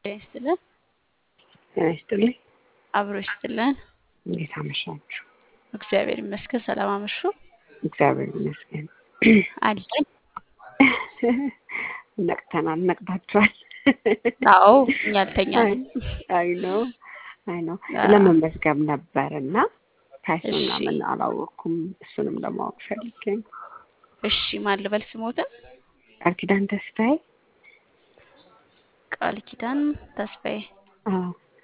ይስጥልን። ጤና ይስጥልኝ። አብሮ ይስጥልን። እንዴት አመሻችሁ? እግዚአብሔር ይመስገን። ሰላም አመሹ። እግዚአብሔር ይመስገን። አለኝ። ነቅተናል። ነቅታችኋል? አዎ እኛ አልተኛንም። አይ ነው አይ ነው አዎ። ለመመዝገብ ነበር እና ፕራይሱን እሺ። ምናምን አላወቅኩም። እሱንም ለማወቅ ፈልጌ ነው። እሺ ማን ልበል ስሞትን? ቃል ኪዳን ተስፋዬ። ቃል ኪዳን ተስፋዬ። አዎ።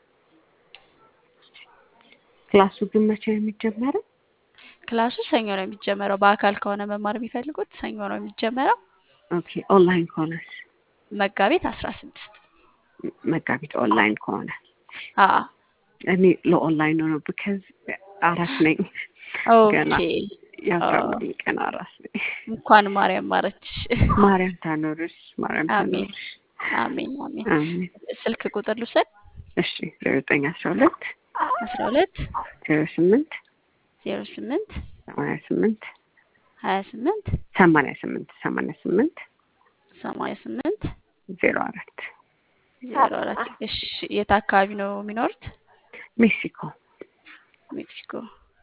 ክላሱ ግን መቼ ነው የሚጀመረው? ክላሱ ሰኞ ነው የሚጀመረው። በአካል ከሆነ መማር የሚፈልጉት ሰኞ ነው የሚጀመረው። ኦኬ። ኦንላይን ከሆነስ? መጋቢት አስራ ስድስት መጋቢት ኦንላይን ከሆነ አዎ እኔ ለኦንላይን ነው ብከዝ አራስ ነኝ ገና ኦኬ። የአስራ አዎ። አምስት ቀን አራስ ነኝ። እንኳን ማርያም ማረችሽ። ማርያም ታኖርሽ፣ ማርያም አሜን ታኖርሽ። አሜን አሜን። አሜን። ስልክ ቁጥር ልውሰድ። እሺ ዜሮ ዘጠኝ አስራ ሁለት አስራ ሁለት ዜሮ ስምንት ዜሮ ስምንት ሰማንያ ስምንት ሀያ ስምንት ሰማንያ ስምንት ሰማንያ ስምንት ሰማንያ ስምንት ዜሮ አራት ዜሮ አራት እሺ የት አካባቢ ነው የሚኖሩት? ሜክሲኮ። ሜክሲኮ።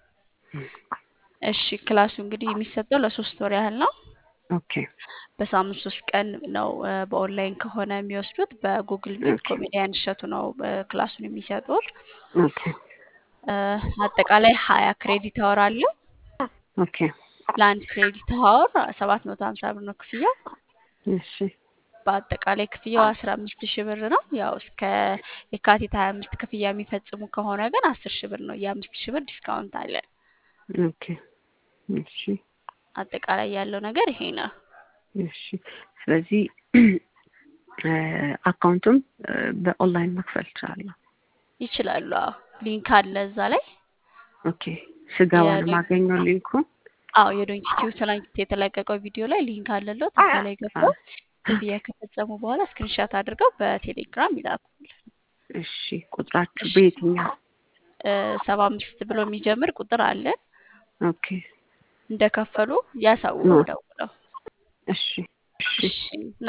እሺ ክላሱ እንግዲህ የሚሰጠው ለሶስት ወር ያህል ነው። ኦኬ በሳምንት ሶስት ቀን ነው እ፣ በኦንላይን ከሆነ የሚወስዱት። በጉግል ሚት ኦኬ ኮሜዲያን እሸቱ ነው እ፣ ክላሱን የሚሰጡት። ኦኬ እ፣ አጠቃላይ ሀያ ክሬዲት አወር አለ። ኦኬ ለአንድ ክሬዲት አወር ሰባት መቶ ሀምሳ ብር ነው ክፍያው። እሺ በአጠቃላይ ክፍያው አስራ አምስት ሺህ ብር ነው። ያው እስከ የካቲት ሀያ አምስት ክፍያ የሚፈጽሙ ከሆነ ግን አስር ሺህ ብር ነው። የአምስት ሺህ ብር ዲስካውንት አለ። ኦኬ እሺ አጠቃላይ ያለው ነገር ይሄ ነው። እሺ ስለዚህ እ፣ አካውንቱም እ፣ በኦንላይን መክፈል እችላለሁ። ይችላሉ። አዎ ሊንክ አለ እዛ ላይ ኦኬ ስገባ ነው የዶንኪ የማገኘው ሊንኩን። አዎ የዶንኪ ቲዩብ ትናንት የተለቀቀው ቪዲዮ ላይ ሊንክ አለለት። እዛ ላይ አ፣ ገብተው ክፍያ ከፈጸሙ በኋላ ስክሪንሻት አድርገው በቴሌግራም ይላኩል። እሺ ቁጥራችሁ እሺ በየትኛው? ሰባ አምስት ብሎ የሚጀምር ቁጥር አለ። ኦኬ እንደከፈሉ ያሳውቁ እ፣ ደውለው። እሺ እሺ እሺ